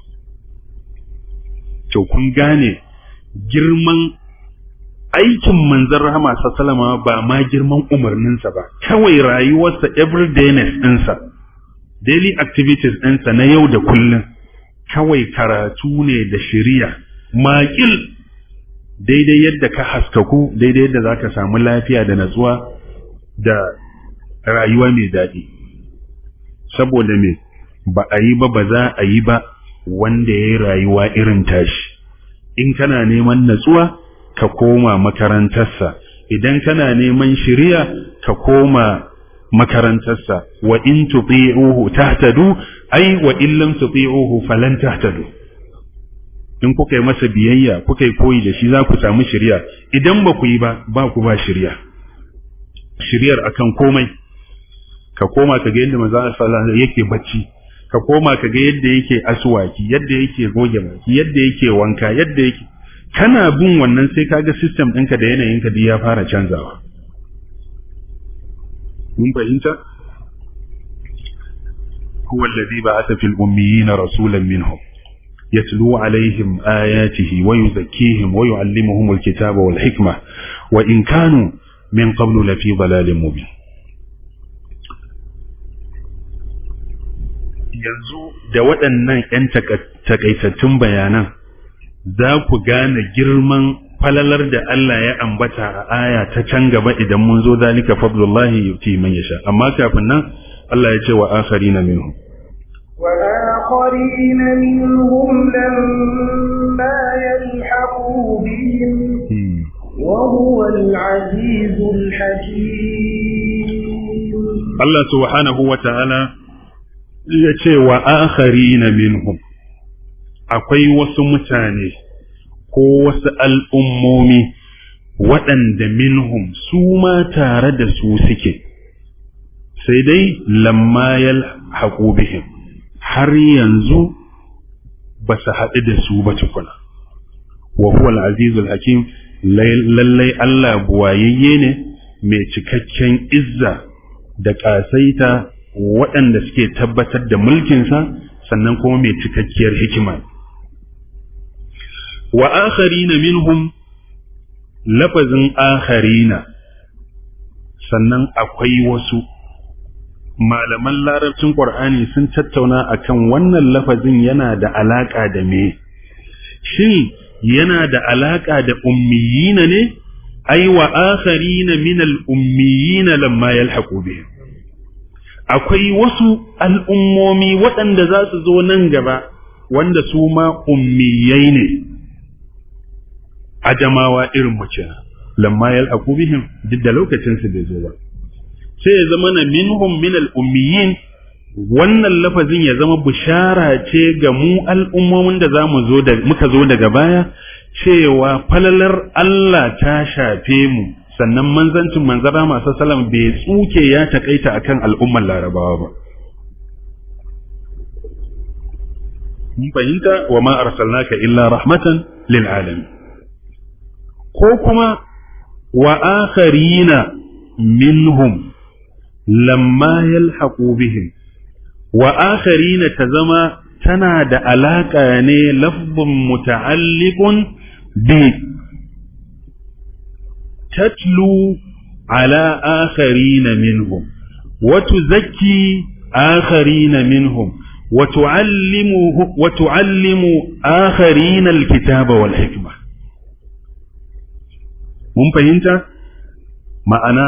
to kun gane girman aikin manzon rahama sallama ba ma girman umarninsa ba kawai rayuwarsa everydayness ɗinsa daily activities ɗinsa na yau da kullum kawai karatu ne da shiriya maƙil daidai yadda ka haskaku daidai yadda za ka samu lafiya da natsuwa da rayuwa mai daɗi saboda me ba a yi ba ba za a yi ba wanda ya yi rayuwa irin tashi in kana neman natsuwa ka koma makarantarsa idan kana neman shiriya ka koma makarantarsa wa in tuti'uhu tahtadu ai wa in lam tuti'uhu falan tahtadu in kuka yi masa biyayya kuka yi koyi da shi za ku samu shiriya idan ba ku yi ba ba ku ba shiriya shiryar akan komai ka koma ka ga yadda manzo sallallahu yake bacci ka koma ka ga yadda yake aswaki yadda yake goge baki yadda yake wanka yadda yake kana bin wannan sai kaga system ɗinka da yanayinka duk ya fara canzawa mun fahimta هو الذي بعث في الأميين رسولا منهم يتلو عليهم آياته ويزكيهم ويعلمهم الكتاب والحكمة وإن كانوا من قبل لفي ضلال مبين yanzu da waɗannan ‘yan takaitattun bayanan za ku gane girman falalar da Allah ya ambata a aya ta can gaba idan mun zo zalika fadlullahi yuti man yasha amma kafin nan Allah ya ce wa akharina minhum وآخرين منهم لما يلحقوا بهم وهو العزيز الحكيم Allah subhanahu wa ta'ala ya ce wa akharina minhum akwai wasu mutane ko wasu al'ummomi waɗanda minhum su ma tare da su suke sai dai lamma yal bihim har yanzu ba su haɗu da su ba tukuna wa huwa al-azizul hakim lallai Allah buwayayye ne mai cikakken izza da ƙasaita waɗanda suke tabbatar da mulkinsa sannan kuma mai cikakkiyar hikima wa akharina minhum lafazin akharina sannan akwai wasu malaman larabcin ƙur'ani sun tattauna akan wannan lafazin yana da alaƙa da me shin yana da alaƙa da ummiyina ne ai wa akharina min al-ummiyina lamma yalhaqu bihim akwai wasu al'ummomi waɗanda za su zo nan gaba wanda su ma ummiyai ne ajamawa irin mace lamma yalhaqu bihim duk da lokacin su bai zo ba sai ya zama na minhum min al-ummiyin wannan lafazin ya zama bishara ce ga mu al'ummomin da za mu zo da muka zo daga baya cewa falalar Allah ta shafe mu sannan manzancin manzara masu salam bai tsuke ya takaita akan al'ummar larabawa ba mun fahimta wa ma arsalnaka illa rahmatan lil alamin ko kuma wa akharina minhum lamma yalhaqu bihim wa akharina ta zama tana da alaka ne lafzun muta'alliqun bi tatlu ala akharina minhum wa tuzakki akharina minhum wa tu'allimu wa tu'allimu akharina alkitaba wal hikma mun fahimta ma'ana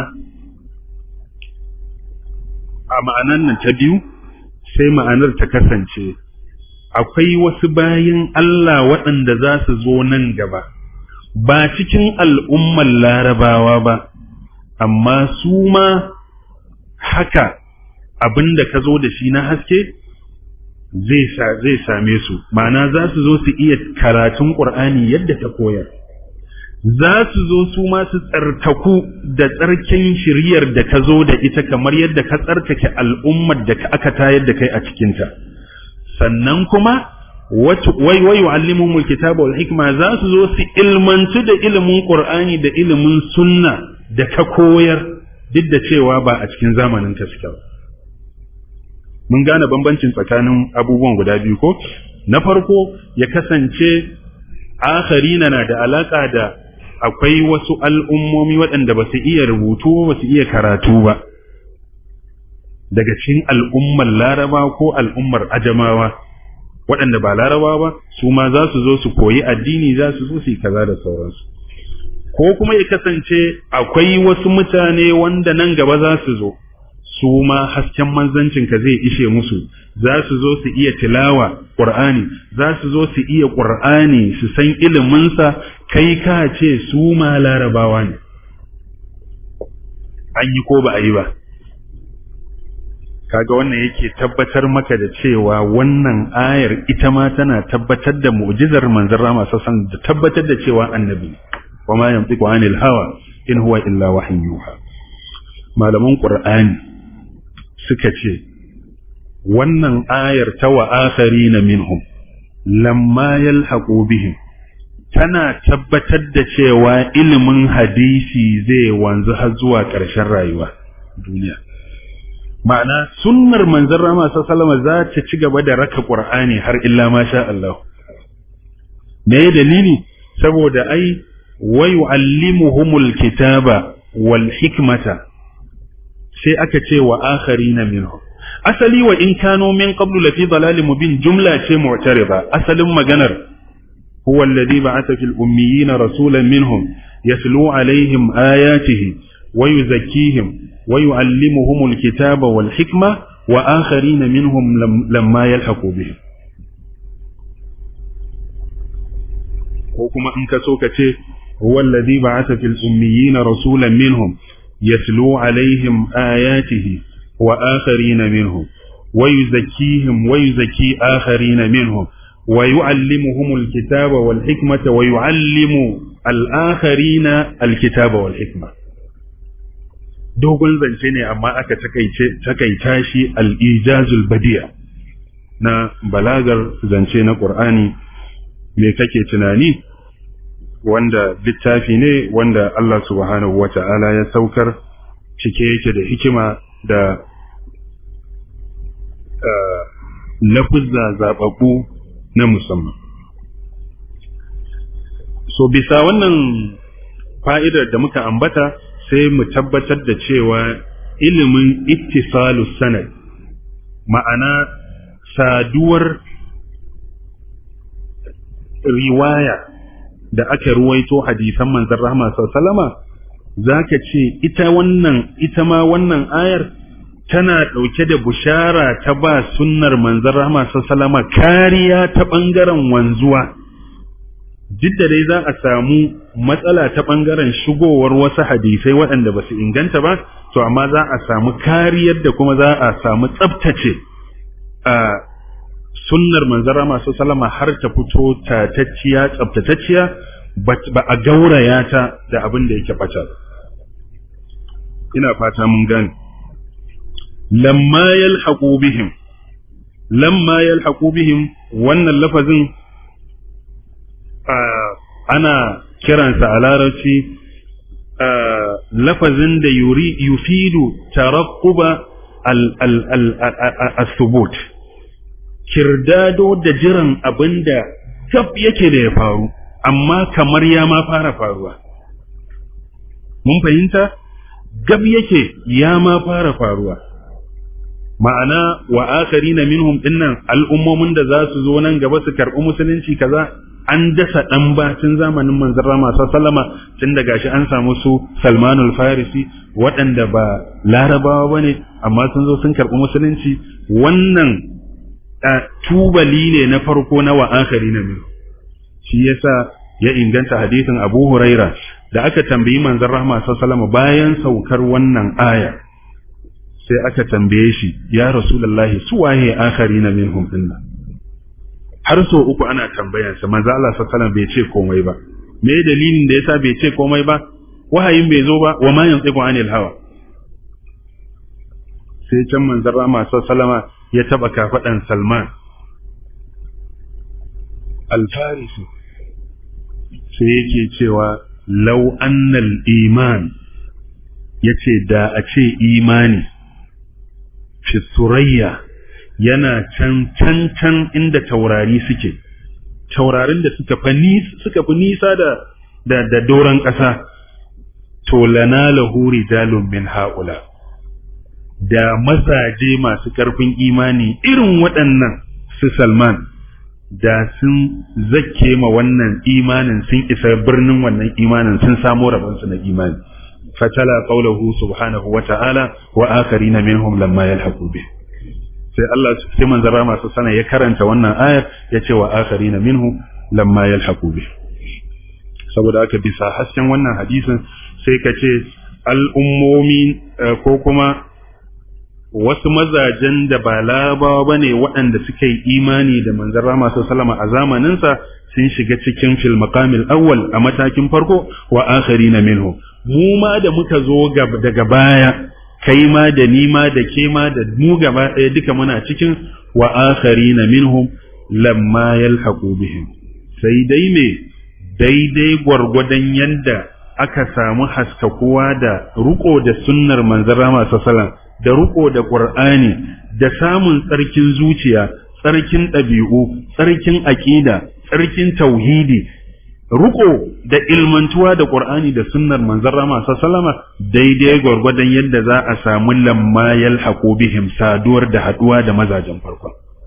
a ma'anan nan ta biyu sai ma'anar ta kasance akwai wasu bayan Allah waɗanda za su zo nan gaba ba cikin al'ummar larabawa ba amma su ma haka abin da ka zo da shi na haske zai zai same su ma'ana za su zo su iya karatun Qur'ani yadda ta koyar za su zo su ma su tsartaku da tsarkin shiriyar da ka zo da ita kamar yadda ka tsarkake al'ummar da aka tayar da kai a cikinta sannan kuma wai wai yu'allimuhumul kitaba wal hikma za su zo su ilmantu da ilimin qur'ani da ilimin sunna da ka koyar duk da cewa ba a cikin zamanin ka suke ba mun gane bambancin tsakanin abubuwan guda biyu ko na farko ya kasance akharina na da alaka da akwai wasu al'ummomi waɗanda ba su iya rubutu ba su iya karatu ba daga cikin al'ummar laraba ko al'ummar ajamawa waɗanda ba laraba ba su ma za su zo su koyi addini za su zo su yi kaza da sauransu ko kuma ya kasance akwai wasu mutane wanda nan gaba za su zo su ma hasken manzancinka zai ishe musu za su zo su iya tilawa ƙur'ani za su zo su iya ƙur'ani su san iliminsa kai ka ce su ma larabawa ne an yi ko ba a yi ba kaga wannan yake tabbatar maka da cewa wannan ayar ita ma tana tabbatar da mu'jizar manzon rama sassan da tabbatar da cewa annabi wa ma yantiqu anil hawa in huwa illa wahyun yuha malaman qur'ani suka ce wannan ayar ta wa akharina minhum lamma yalhaqu bihim tana tabbatar da cewa ilimin hadisi zai wanzu har zuwa ƙarshen rayuwa duniya ma'ana sunnar manzon rama sallama za ta ci gaba da raka qur'ani har illa ma sha Allah me dalili saboda ai wa yu'allimuhumul kitaba wal hikmata sai aka ce wa akharina minhum asali wa in kano min qablu lafi dalalin mubin jumla ce mu'tarida asalin maganar huwa alladhi ba'atha fil ummiyina rasulan minhum yatlu alaihim ayatihi wa yuzakkihim wa yu'allimuhum alkitaba wal hikma wa akharina minhum lamma yalhaqu bihim ko kuma in ka so ka ce huwa alladhi ba'atha fil ummiyina rasulan minhum يتلو عليهم آياته وآخرين منهم ويزكيهم ويزكي آخرين منهم ويعلمهم الكتاب والحكمة ويعلم الآخرين الكتاب والحكمة dogon zance ne amma aka takaita shi al'ijazul badiya na balagar zance na ƙur'ani me kake tunani wanda littafi ne wanda Allah subhanahu wa ta'ala ya saukar cike yake da hikima da lafuzza zaɓaɓɓu na musamman. So bisa wannan fa'idar da muka ambata sai mu tabbatar da cewa ilimin ittisalu sanad ma'ana saduwar riwaya da aka ruwaito hadisan manzon rahma sallama zaka ce ita wannan ita ma wannan ayar tana ɗauke da bushara ta ba sunnar manzon rahma sallama kariya ta ɓangaren wanzuwa duk da dai za a samu matsala ta ɓangaren shigowar wasu hadisai waɗanda ba su inganta ba to amma za a samu kariyar da kuma za a samu tsabtace a sunnar manzara masu salama har ta fito tatacciya tsabtatacciya ba a gauraya ta da abin da yake bata ina fata mun gane lamma yalhaqu bihim lamma yalhaqu bihim wannan lafazin ana kiransa a larabci lafazin da yuri yufidu tarakkuba al-thubut kirdado da jiran abin da tab yake da ya faru amma kamar ya ma fara faruwa mun fahimta gab yake ya ma fara faruwa ma'ana wa akharina minhum dinnan al'ummomin da za su zo nan gaba su karɓi musulunci kaza an dasa ɗan bacin zamanin manzon rama sallama tun da gashi an samu su salmanul farisi waɗanda ba larabawa ba ne amma sun zo sun karɓi musulunci wannan tubali ne na farko na wa akari na biyu shi yasa ya inganta hadisin abu huraira da aka tambayi manzon rahma sallama bayan saukar wannan aya sai aka tambaye shi ya rasulullahi su waye akharina minhum dinna har so uku ana tambayansa manzo Allah sallallahu alaihi wasallam bai ce komai ba me dalilin da yasa bai ce komai ba wahayin bai zo ba wa ma yantiqu anil hawa sai can manzon Rama sallama ya taba kafadan Salman al-Farisi sai yake cewa law annal iman yace da a ce imani fi surayya yana can can can inda taurari suke taurarin da suka fi suka fi nisa da da, da doron ƙasa to lana lahu rijalun min haula da mazaje masu ƙarfin imani irin waɗannan su Salman da sun zakke ma wannan imanin sun isa birnin wannan imanin sun samo rabansu na imani fatala qawluhu subhanahu wa ta'ala wa akharina minhum lamma yalhaqu bih sai Allah sai manzara masu sana ya karanta wannan ayar ya ce wa akharina minhu lamma yalhaqu bih saboda haka bisa hasken wannan hadisin sai ka ce al'ummomi ko kuma wasu mazajen da ba labawa ba ne waɗanda suka yi imani da manzan rama salama a zamaninsa sun shiga cikin fil maqamil awwal a matakin farko wa akhari na minhu mu ma da muka zo daga baya kai ma da ni ma da ke ma da mu gaba ɗaya duka muna cikin wa akhari na minhum lamma yalhaqu bihim sai dai me daidai gwargwadon yadda aka samu haskakuwa da ruko da sunnar manzan rama sallallahu da riko da Qur'ani da samun tsarkin zuciya tsarkin ɗabi'u tsarkin aƙida tsarkin tauhidi riko da ilmantuwa da Qur'ani da sunnar manzon Rama sallama daidai gwargwadon yadda za a samu lamma yalhaqu bihim saduwar da haduwa da mazajen farko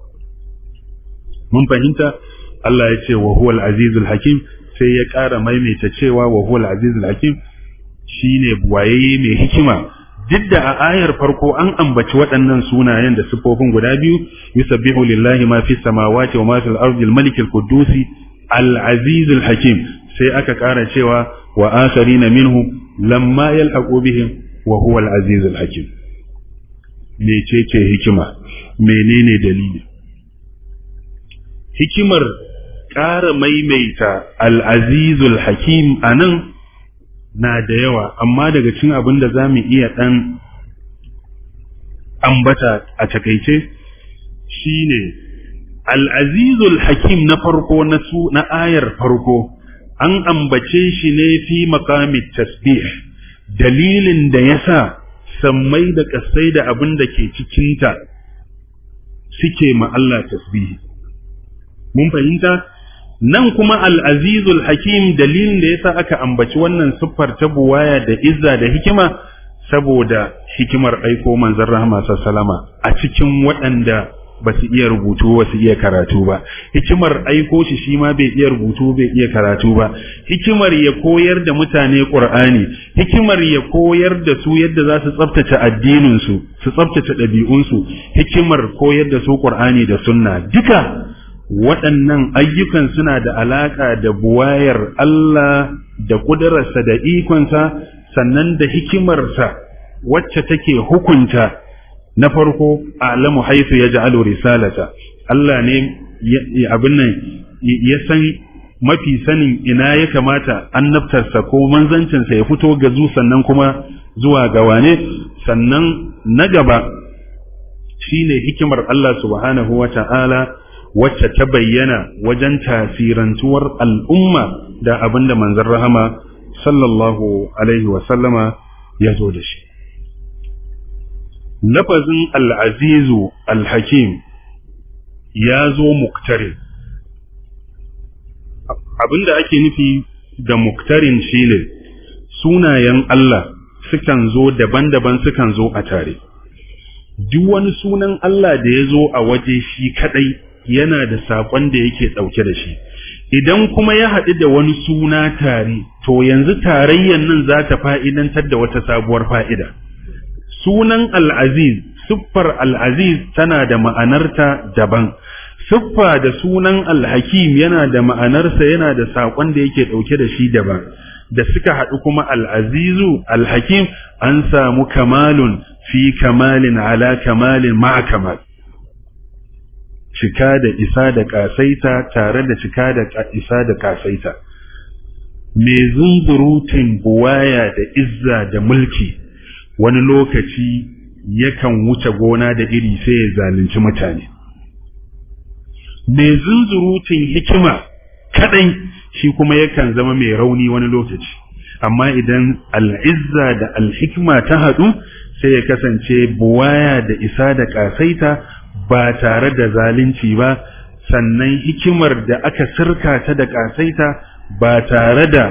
mun fahimta Allah ya ce wa huwal azizul hakim sai ya ƙara maimaita cewa wa huwal azizul hakim shine buwaye mai hikima duk da a ayar farko an ambaci waɗannan sunayen da siffofin guda biyu yusabbihu lillahi ma fi samawati wa ma fil ardi al-malik al-quddus al-aziz al-hakim sai aka ƙara cewa wa akharina minhu lamma yalhaqu bihim wa huwa al-aziz al-hakim mecece hikima menene dalili hikimar ƙara maimaita al-aziz al-hakim anan na da yawa amma daga cin abin da za mu iya ɗan ambata a takaice shi ne al'azizul hakim na farko na su na ayar farko an ambace shi ne fi makamin tasbih dalilin da ya sa sammai da ƙasai da abin da ke cikinta suke ma Allah tasbihi mun fahimta nan kuma al'azizul hakim dalilin da yasa aka ambaci wannan siffar ta buwaya da izza da hikima saboda hikimar aiko manzon rahama sallama a cikin waɗanda ba su iya rubutu ba su iya karatu ba hikimar aiko shi shi ma bai iya rubutu bai iya karatu ba hikimar ya koyar da mutane qur'ani hikimar ya koyar da su yadda za su tsaftace addinin su su tsaftace ɗabi'un su hikimar koyar da su qur'ani da sunna duka waɗannan ayyukan suna da alaƙa da buwayar Allah da ƙudurarsa da ikonsa sannan da hikimarsa wacce take hukunta na farko alamu haifu ya ja'alu risalata Allah ne abin nan ya san mafi sanin ina ya kamata annabtarsa ko manzancinsa ya fito ga zu sannan kuma zuwa ga wane sannan na gaba shine hikimar Allah subhanahu wa ta'ala wacce ta bayyana wajen tasirantuwar al'umma da abin da manzon rahama sallallahu alaihi wasallama ya zo da shi. Lafazin al'azizu al-hakim ya zo muktarin. Abin da ake nufi da muktarin shi ne sunayen Allah sukan zo daban-daban sukan zo a tare. Duk wani sunan Allah da ya zo a waje shi kaɗai yana da saƙon da yake ɗauke da shi idan kuma ya haɗu da wani suna tare to yanzu tarayyan nan za ta fa'idantar da wata sabuwar fa'ida sunan al'aziz siffar al'aziz tana da ma'anarta daban siffa da sunan alhakim yana da ma'anarsa yana da saƙon da yake ɗauke da shi daban da suka haɗu kuma al'azizu alhakim an samu kamalun fi kamalin ala kamalin ma'a kamal cika da isa da kasaita tare da cika da isa da kasaita mai zunzurutun buwaya da izza da mulki wani lokaci yakan wuce gona da iri sai ya zalunci mutane mai zunzurutun hikima kadai shi kuma yakan zama mai rauni wani lokaci amma idan al'izza da alhikma ta haɗu sai ya kasance buwaya da isa da ƙasaita ba tare da zalunci ba sannan hikimar da aka sirka ta da ƙasaita ba tare da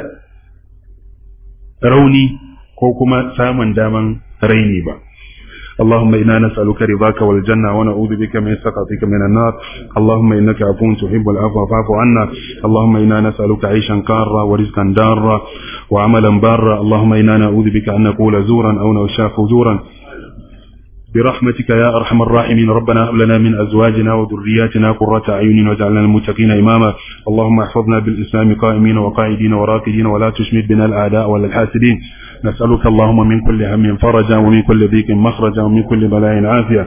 rauni ko kuma samun daman raini ba اللهم إنا نسألك رضاك والجنة ونعوذ بك من سخطك من النار اللهم إنك عفو تحب العفو فاعف عنا اللهم إنا نسألك عيشا كارا ورزقا دارا وعملا بارا اللهم إنا نعوذ بك أن نقول زورا أو نشاء فجورا برحمتك يا أرحم الراحمين ربنا هب لنا من أزواجنا وذرياتنا قرة أعين واجعلنا للمتقين إماما اللهم احفظنا بالإسلام قائمين وقاعدين وراكدين ولا تشمت بنا الأعداء ولا الحاسدين نسألك اللهم من كل هم فرجا ومن كل ضيق مخرجا ومن كل بلاء عافية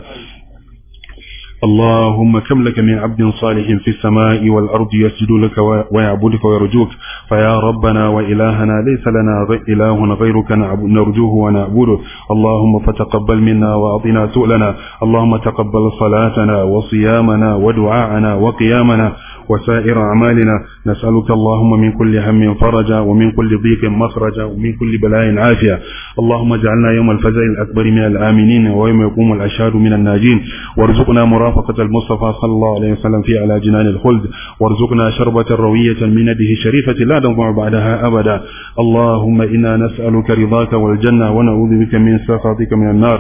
اللهم كم لك من عبد صالح في السماء والأرض يسجد لك ويعبدك ويرجوك فيا ربنا وإلهنا ليس لنا إله غيرك نرجوه ونعبده اللهم فتقبل منا وأعطنا سؤلنا اللهم تقبل صلاتنا وصيامنا ودعاءنا وقيامنا وسائر أعمالنا نسألك اللهم من كل هم فرجا ومن كل ضيق مخرجا ومن كل بلاء عافية اللهم اجعلنا يوم الفزع الأكبر من الآمنين ويوم يقوم الأشهاد من الناجين وارزقنا مرافقة المصطفى صلى الله عليه وسلم في على جنان الخلد وارزقنا شربة روية من يده الشريفة لا نضمع بعدها أبدا اللهم إنا نسألك رضاك والجنة ونعوذ بك من سخطك من النار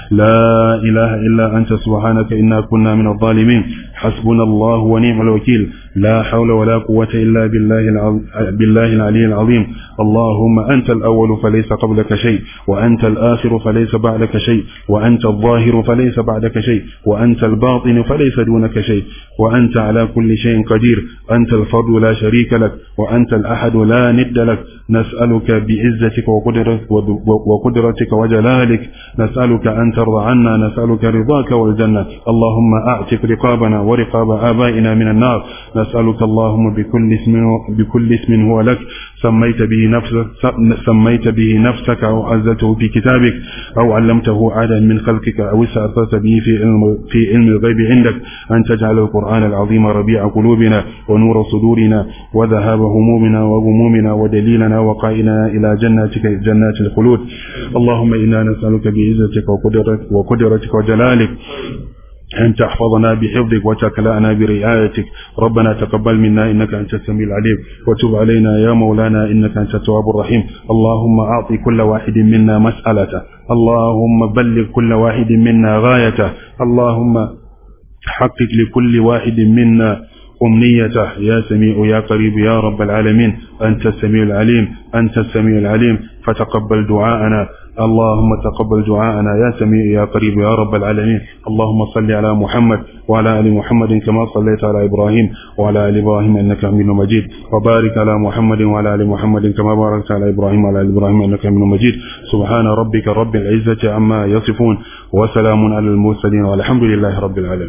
لا إله إلا أنت سبحانك إنا كنا من الظالمين حسبنا الله ونعم الوكيل لا حول ولا قوة إلا بالله, العظيم بالله العلي العظيم اللهم أنت الأول فليس قبلك شيء وأنت الآخر فليس بعدك شيء وأنت الظاهر فليس بعدك شيء وأنت الباطن فليس دونك شيء وأنت على كل شيء قدير أنت الفرد لا شريك لك وأنت الأحد لا ند لك نسألك بعزتك وقدرتك, وقدرتك وجلالك نسألك أن ترضى عنا نسألك رضاك والجنة اللهم أعتق رقابنا ورقاب آبائنا من النار نسألك اللهم بكل اسم بكل اسم هو لك سميت به نفسك سميت به نفسك أو عزته في كتابك أو علمته عادا من خلقك أو استأثرت به في علم في علم الغيب عندك أن تجعل القرآن العظيم ربيع قلوبنا ونور صدورنا وذهاب همومنا وغمومنا ودليلنا وقائنا إلى جناتك جنات الخلود اللهم إنا نسألك بعزتك وقدرتك, وقدرتك وجلالك أن تحفظنا بحفظك وتكلأنا برعايتك ربنا تقبل منا إنك أنت السميع العليم وتب علينا يا مولانا إنك أنت التواب الرحيم اللهم أعطي كل واحد منا مسألته اللهم بلغ كل واحد منا غايته اللهم حقق لكل واحد منا أمنيته يا سميع يا قريب يا رب العالمين أنت السميع العليم أنت السميع العليم فتقبل دعاءنا اللهم تقبل دعاءنا يا سميع يا قريب يا رب العالمين اللهم صل على محمد وعلى ال محمد كما صليت على ابراهيم وعلى ال ابراهيم انك حميد مجيد وبارك على محمد وعلى ال محمد كما باركت على ابراهيم وعلى ال ابراهيم انك حميد مجيد سبحان ربك رب العزه عما يصفون وسلام على المرسلين والحمد لله رب العالمين